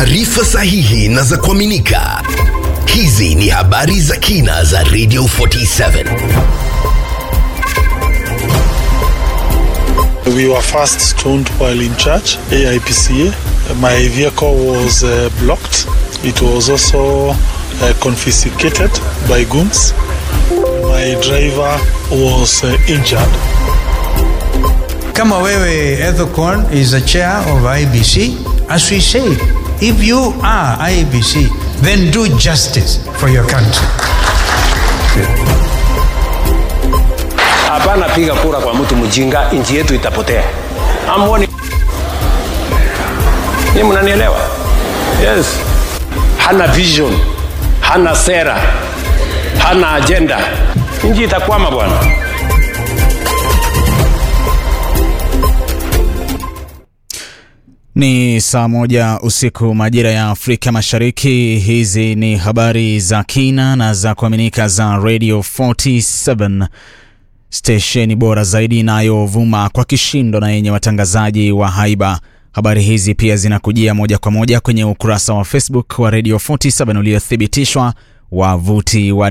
taarifa sahihi na za kuaminika. Hizi ni habari za kina za Radio 47. We were first stoned while in church, AIPCA. My vehicle was uh, blocked. It was also uh, confiscated by goons. My driver was uh, injured. Kama wewe Ethocon is a chair of IBC, as we say, if you are IBC, then do justice for your country. Hapana piga kura kwa mtu mjinga, nchi yetu itapotea. Amwoni ni mnanielewa? Yes, hana vision, hana sera, hana agenda, nchi itakwama bwana. Ni saa moja usiku majira ya Afrika Mashariki. Hizi ni habari za kina na za kuaminika za Radio 47 stesheni bora zaidi inayovuma kwa kishindo na yenye watangazaji wa haiba. Habari hizi pia zinakujia moja kwa moja kwenye ukurasa wa Facebook wa Radio 47 uliothibitishwa, wavuti wa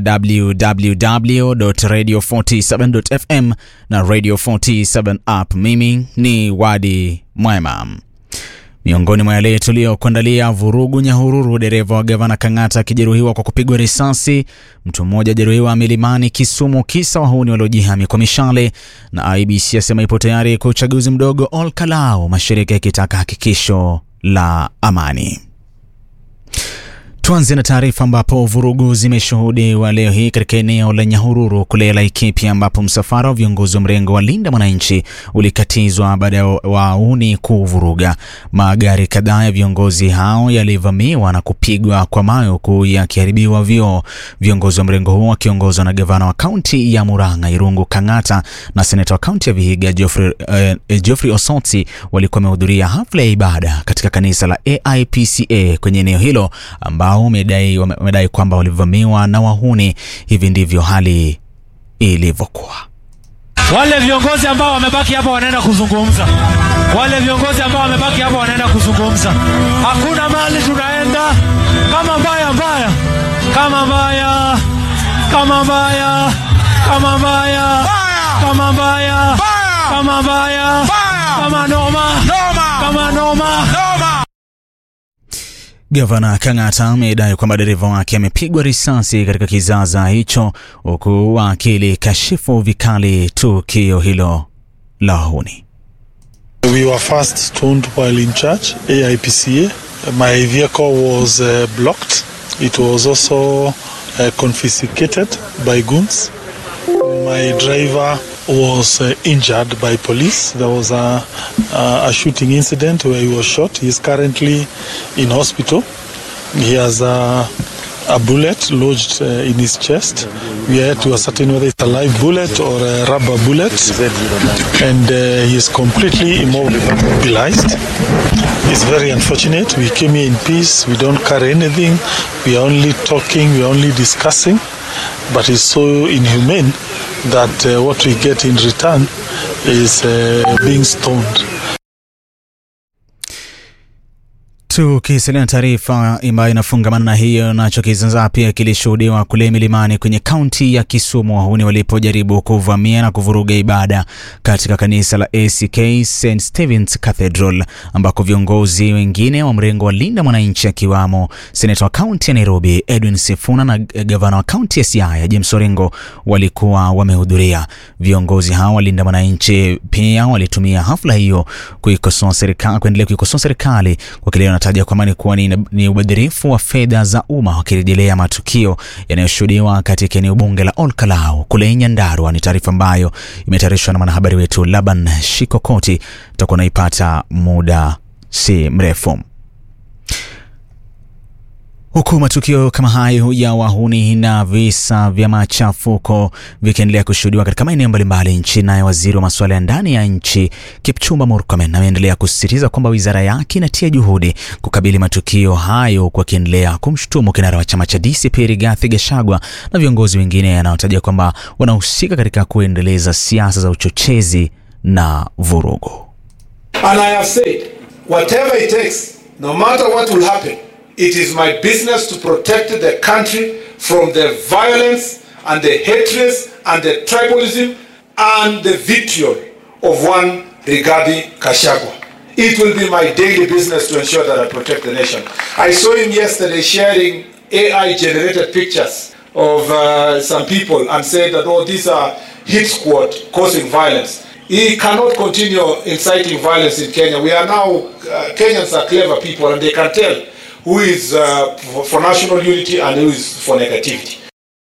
www.radio47.fm na Radio 47 app. Mimi ni Wadi Mwema. Miongoni mwa yale tuliyokuandalia: vurugu Nyahururu, dereva wa gavana Kang'ata akijeruhiwa kwa kupigwa risasi, mtu mmoja ajeruhiwa milimani Kisumu, kisa wahuni waliojihami kwa mishale, na IBC asema ipo tayari kwa uchaguzi mdogo Ol Kalou, mashirika yakitaka hakikisho la amani. Tuanze na taarifa ambapo vurugu zimeshuhudiwa leo hii katika eneo la Nyahururu kule Laikipia, ambapo msafara wa viongozi wa mrengo wa Linda Mwananchi ulikatizwa baada ya wauni kuvuruga. Magari kadhaa ya viongozi hao yalivamiwa na kupigwa kwa mawe huku yakiharibiwa vioo. Viongozi wa mrengo huo wakiongozwa na gavana wa kaunti ya Murang'a Irungu Kang'ata na seneta wa kaunti ya Vihiga Geoffrey, uh, Geoffrey Osotsi walikuwa wamehudhuria hafla ya ibada katika kanisa la AIPCA kwenye eneo hilo ambao wamedai wamedai kwamba walivamiwa na wahuni. Hivi ndivyo hali ilivyokuwa. Wale viongozi ambao wamebaki hapa wanaenda kuzungumza, wale viongozi ambao wamebaki hapa wanaenda kuzungumza. Hakuna mali tunaenda kama mbaya mbaya, kama mbaya, kama mbaya, kama mbaya, kama mbaya, kama mbaya, kama noma, kama noma. Gavana Kang'ata amedai kwamba dereva wake amepigwa risasi katika kizaza hicho, huku akilikashifu vikali tukio hilo la wahuni. We were first stoned while in church, AIPCA. My vehicle was uh, blocked. It was also uh, confiscated by goons. My driver was uh, injured by police. There was a, a, a shooting incident where he was shot. He is currently in hospital. He has a, a bullet lodged uh, in his chest. We are yet to ascertain whether it's a live bullet or a rubber bullet. And uh, he is completely immobilized. It's very unfortunate. We came here in peace. We don't carry anything. We are only talking. We are only discussing. But it's so inhumane that uh, what we get in return is uh, being stoned. Tukisalia na taarifa ambayo inafungamana na hiyo, nacho kizaazaa pia kilishuhudiwa kule milimani kwenye kaunti ya Kisumu, wahuni walipojaribu kuvamia na kuvuruga ibada katika kanisa la ACK St Stephen's Cathedral, ambako viongozi wengine wa mrengo wa Linda Mwananchi akiwamo seneta wa kaunti ya Nairobi Edwin Sifuna na gavana wa kaunti ya Siaya James Orengo walikuwa wamehudhuria. Viongozi hao wa Linda Mwananchi pia walitumia hafla hiyo kuikosoa serikali, kuendelea kuikosoa serikali kwa kile taja kwamba ni kuwa ni, ni ubadhirifu wa fedha za umma wakirejelea matukio yanayoshuhudiwa katika eneo bunge la Ol Kalou kule Nyandarua. Ni taarifa ambayo imetayarishwa na mwanahabari wetu Laban Shikokoti, tutakuwa naipata muda si mrefu. Huku matukio kama hayo ya wahuni na visa vya machafuko vikiendelea kushuhudiwa katika maeneo mbalimbali nchini, naye waziri wa masuala ya ndani ya nchi Kipchumba Murkomen ameendelea kusisitiza kwamba wizara yake inatia juhudi kukabili matukio hayo, huku akiendelea kumshutumu kinara wa chama cha DCP Rigathi Gachagua na viongozi wengine anaotaja kwamba wanahusika katika kuendeleza siasa za uchochezi na vurugu. And I have said, whatever it takes, no matter what will happen, it is my business to protect the country from the violence and the hatred and the tribalism and the vitriol of one Rigathi Kashagwa. It will be my daily business to ensure that I protect the nation. I saw him yesterday sharing AI generated pictures of uh, some people and said that, oh, these are hit squad causing violence. He cannot continue inciting violence in Kenya. We are now, uh, Kenyans are clever people and they can tell who is uh, for, for national unity and who is for negativity.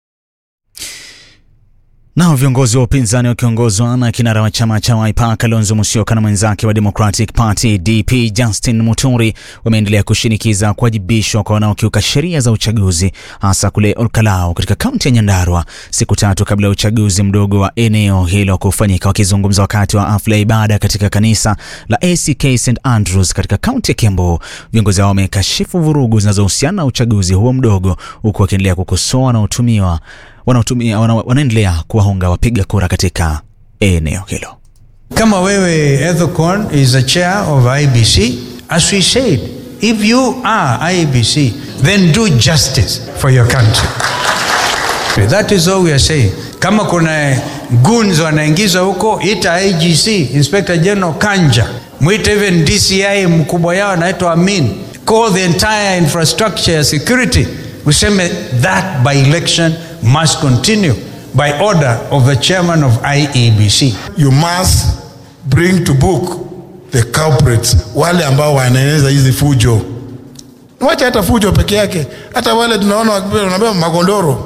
Nao viongozi wa upinzani wakiongozwa na kinara wa chama cha Wiper Kalonzo Musyoka na mwenzake wa Democratic Party DP Justin Muturi wameendelea kushinikiza kuwajibishwa kwa wanaokiuka sheria za uchaguzi hasa kule Olkalau katika kaunti ya Nyandarua siku tatu kabla ya uchaguzi mdogo wa eneo hilo kufanyika. Wakizungumza wakati wa hafla ya ibada katika kanisa la ACK St Andrews katika kaunti ya Kiambu, viongozi hao wamekashifu vurugu zinazohusiana na uchaguzi huo mdogo, huku wakiendelea kukosoa wanaotumiwa wanaotumia wana, wanaendelea kuwahonga wapiga kura katika eneo hilo. Kama wewe Ethicon is the chair of IBC, as we said, if you are IBC, then do justice for your country. That is all we are saying. Kama kuna goons wanaingizwa huko, ita IGC, Inspector General Kanja, mwite even DCI mkubwa yao anaitwa Amin, call the entire infrastructure ya security, useme that by election must continue by order of the chairman of IEBC. You must bring to book the culprits, wale ambao wanaeneza hizi fujo. Wacha hata fujo peke yake, hata wale tunaona wanapewa magondoro.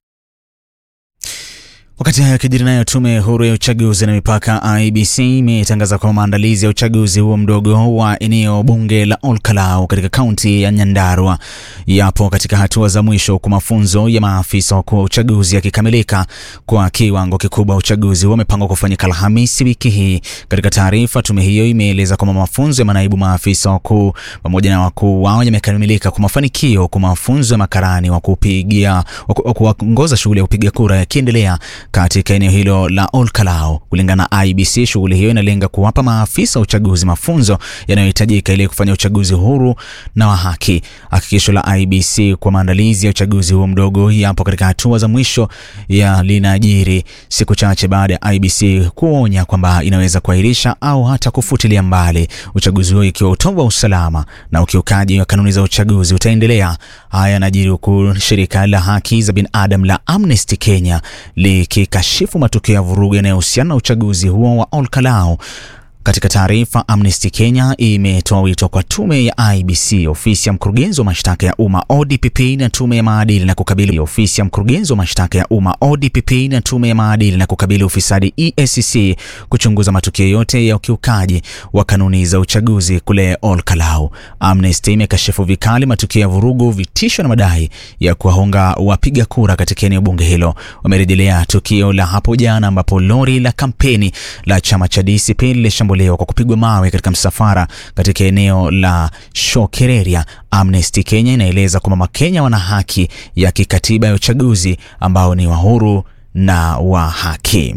Wakati hayo yakijiri, nayo tume huru ya uchaguzi na mipaka IBC imetangaza kwamba maandalizi ya uchaguzi huo mdogo wa eneo bunge la Olkalau katika kaunti ya Nyandarua yapo katika hatua za mwisho, huku mafunzo ya maafisa wakuu wa uchaguzi yakikamilika kwa kiwango kikubwa. Uchaguzi huo umepangwa kufanyika Alhamisi wiki hii. Katika taarifa, tume hiyo imeeleza kwamba mafunzo ya manaibu maafisa wakuu pamoja na wakuu wao yamekamilika kwa mafanikio, huku mafunzo ya makarani wa kupigia wa kuongoza shughuli ya kupiga kura yakiendelea katika eneo hilo la Olkalau. Kulingana na IBC, shughuli hiyo inalenga kuwapa maafisa wa uchaguzi mafunzo yanayohitajika ili kufanya uchaguzi huru na wa haki. Hakikisho la IBC kwa maandalizi ya uchaguzi huo mdogo yapo katika hatua za mwisho ya linajiri siku chache baada ya IBC kuonya kwamba inaweza kuahirisha au hata kufutilia mbali uchaguzi huo ikiwa utovu wa usalama na ukiukaji wa kanuni za uchaguzi utaendelea. Haya yanajiri huku shirika la haki za binadamu la Amnesty Kenya likikashifu matukio ya vurugu yanayohusiana na uchaguzi huo wa Olkalau. Katika taarifa, Amnesty Kenya imetoa wito kwa tume ya IBC, ofisi ya mkurugenzi wa mashtaka ya umma ODPP na tume ya maadili na kukabili ofisi ya mkurugenzi wa mashtaka ya umma ODPP na tume ya maadili na kukabili ufisadi EACC kuchunguza matukio yote ya ukiukaji wa kanuni za uchaguzi kule Olkalau. Amnesty imekashifu vikali matukio ya vurugu, vitisho na madai ya kuwahonga wapiga kura katika eneo bunge hilo. Wamerejelea tukio la hapo jana ambapo lori la kampeni la chama cha DCP lilishambuliwa kwa kupigwa mawe katika msafara katika eneo la Shokereria. Amnesty Kenya inaeleza kwamba Makenya wana haki ya kikatiba ya uchaguzi ambao ni wa huru na wa haki.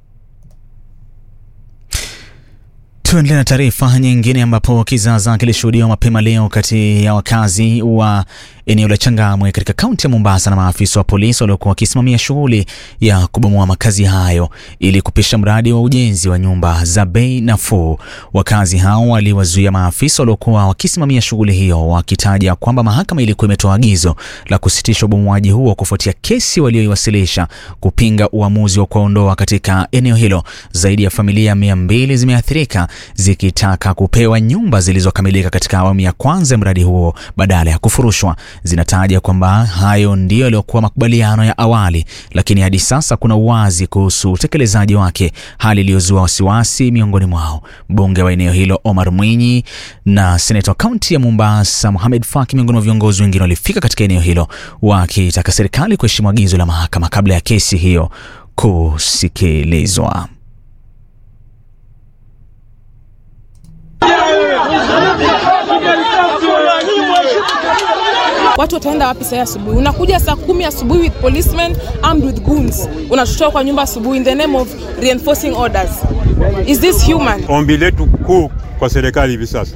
Tuendelee na taarifa nyingine ambapo kizaza kilishuhudiwa mapema leo kati ya wakazi wa eneo la Changamwe katika kaunti ya Mombasa na maafisa wa polisi waliokuwa wakisimamia shughuli ya kubomoa makazi hayo ili kupisha mradi wa ujenzi wa nyumba za bei nafuu. Wakazi hao waliwazuia maafisa waliokuwa wakisimamia shughuli hiyo, wakitaja kwamba mahakama ilikuwa imetoa agizo la kusitisha ubomoaji huo kufuatia kesi walioiwasilisha kupinga uamuzi wa kuwaondoa katika eneo hilo. Zaidi ya familia mia mbili zimeathirika zikitaka kupewa nyumba zilizokamilika katika awamu ya kwanza ya mradi huo badala ya kufurushwa. Zinataja kwamba hayo ndiyo yaliyokuwa makubaliano ya awali, lakini hadi sasa kuna uwazi kuhusu utekelezaji wake, hali iliyozua wasiwasi miongoni mwao. Mbunge wa eneo hilo Omar Mwinyi na seneta wa kaunti ya Mombasa Mohamed Faki, miongoni mwa viongozi wengine walifika katika eneo hilo wakitaka serikali kuheshimu agizo la mahakama kabla ya kesi hiyo kusikilizwa. Watu wataenda wapi saa asubuhi? Unakuja saa kumi asubuhi with policemen armed with guns, unatutoa kwa nyumba asubuhi in the name of reinforcing orders. Is this human? Ombi letu kuu kwa serikali hivi sasa